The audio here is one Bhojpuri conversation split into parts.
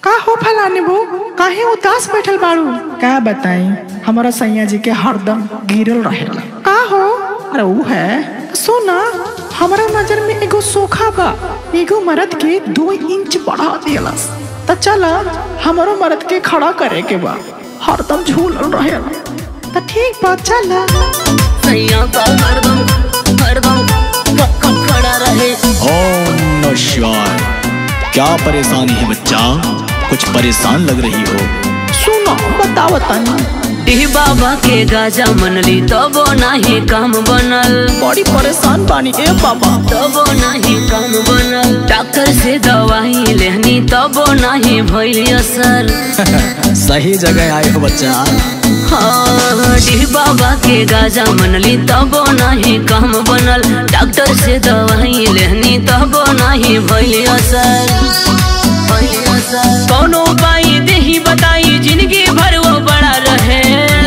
का हो फलाने बो काहे उदास बैठल बाड़ू का बताई हमारा सैया जी के हरदम गिरल रहेला का हो अरे ऊ है सुना हमारा नजर में एगो सोखा बा एगो मर्द के दो इंच बढ़ा दियलस त चला हमारो मर्द के खड़ा करे के बा हरदम झूलल रहेला त ठीक बा चला सैया का हरदम हरदम ख- ख- खड़ा रहे ओम नमः शिवाय क्या परेशानी है बच्चा कुछ परेशान लग रही हो सुनो बताओ तनी डी बाबा के गाजा मनली तबो नाही काम बनल बड़ी परेशान बानी ए बाबा तबो नाही काम बनल डॉक्टर से दवाई लेहनी तबो नाही भइल असर सही जगह आए हो बच्चा हाँ डी बाबा के गाजा मनली तबो नाही काम बनल डॉक्टर से दवाई लेहनी तबो नाही भइल असर भइल असर कौनो उपाय देही बताई जिंदगी भर वो बड़ा रहे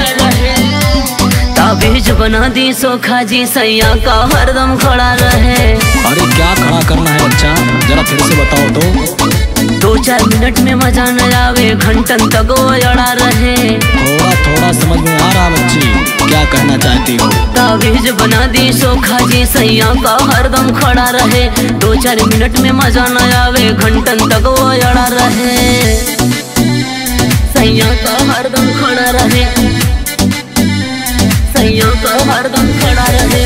ताबीज बना दी सोखा जी सैया का हरदम खड़ा रहे अरे क्या खड़ा करना है बच्चा जरा फिर से बताओ तो दो चार मिनट में मजा न आवे घंटन तक वो अड़ा रहे थोड़ा थोड़ा समझ में आ रहा बच्ची क्या कहना चाहती हो ताबीज बना दी सोखा जी सैया का हरदम खड़ा रहे दो चार मिनट में मजा न आवे घंटन तक वो अड़ा रहे सैया का हरदम खड़ा रहे सैया का हरदम खड़ा रहे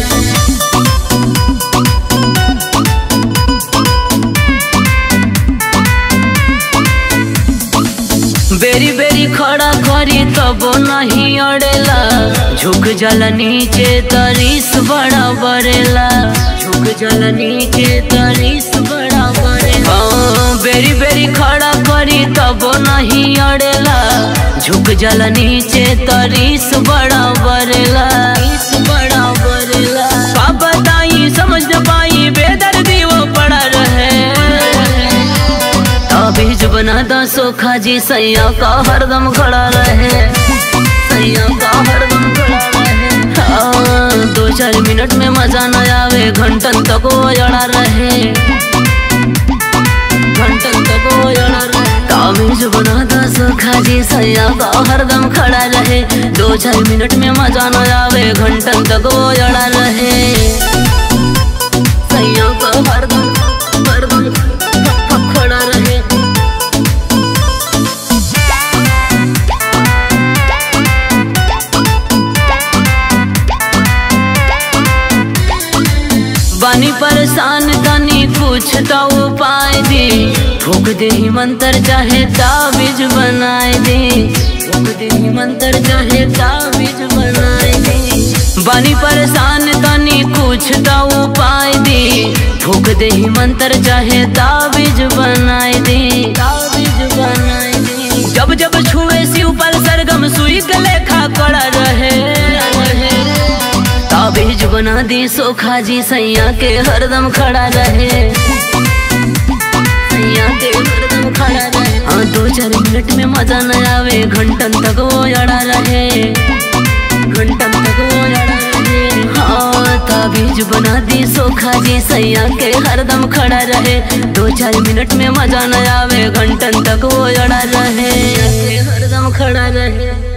बेरी बेरी खड़ा करी तब नहीं अड़ेला झुक जल नीचे तरीस बड़ा बरेला झुक जल नीचे तरीस बड़ा बरेला हाँ, बेरी बेरी खड़ा करी तब नहीं अड़ेला झुक जल नीचे तरीस बड़ा बरेला तरीस बड़ा बरेला का बताई समझ न पाई बेदर्दी वो पड़ा रहे ताबीज बना दा सोखा जी सैया का हरदम खड़ा रहे सैया का हरदम खड़ा रहे हाँ, दो चार मिनट में मजा न आवे घंटन तक वो अड़ा रहे घंटन तक वो अड़ा रहे ताबीज बना दा सोखा जी सैया का हरदम खड़ा रहे दो चार मिनट में मजा न आवे घंटन तक वो अड़ा रहे सैया का हरदम हरदम ख- ख- खड़ा रहे बानी परेशान तनी कुछ तो उपाय दे फूक दे ही मंत्र चाहे ताबीज बनाए दे फूक दे ही मंत्र चाहे ताबीज बनाए दे बानी परेशान तनी कुछ तो उपाय दे फूक दे ही मंत्र चाहे ताबीज बनाए दे ताबीज बनाए दे जब जब छुए शिव पर सरगम सुई के लेखा कड़ा रहे ताबीज बना दी सोखा जी सैया के हरदम खड़ा रहे सैया के हरदम खड़ा रहे हाँ दो चार मिनट में मजा न आवे घंटन तक वो अड़ा रहे घंटन तक वो अड़ा रहे हाँ ताबीज बना दी सोखा जी सैया के हरदम खड़ा रहे दो चार मिनट में मजा न आवे घंटन तक वो अड़ा रहे हरदम खड़ा रहे